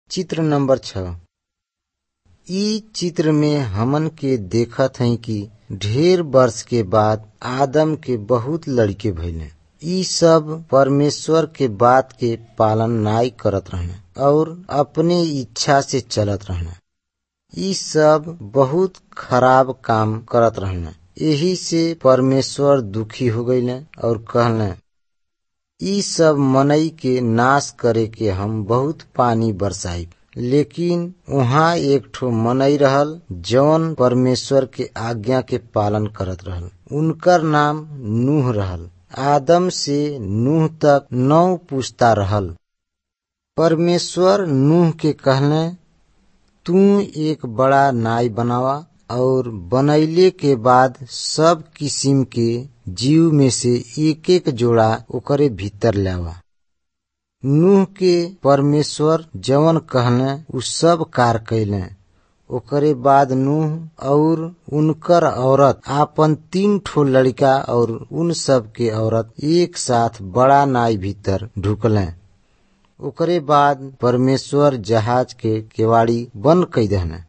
चित्र नंबर छ इ चित्र में हमन के देखत हई कि ढेर वर्ष के बाद आदम के बहुत लड़के भइले इ सब परमेश्वर के बात के पालन नाई करत रहने और अपने इच्छा से चलत रहने इ सब बहुत खराब काम करत रहने यही से परमेश्वर दुखी हो गईले और कहले इ सब मनई के नाश करे के हम बहुत पानी बरसाई लेकिन वहाँ एक ठो मनई रहल जौन परमेश्वर के आज्ञा के पालन करत रहल उनकर नाम नूह रहल आदम से नूह तक नौ पुस्ता रहल परमेश्वर नूह के कहले तू एक बड़ा नाई बनावा और बनैले के बाद सब किसिम के जीव में से एक एक जोड़ा ओकरे भीतर लावा नूह के परमेश्वर जवन कहले उ सब कार कैले ओकरे बाद नूह और उनकर औरत आपन तीन ठो लड़का और उन सब के औरत एक साथ बड़ा नाई भीतर ढुकले ओकरे बाद परमेश्वर जहाज के केवाड़ी बंद कई दहने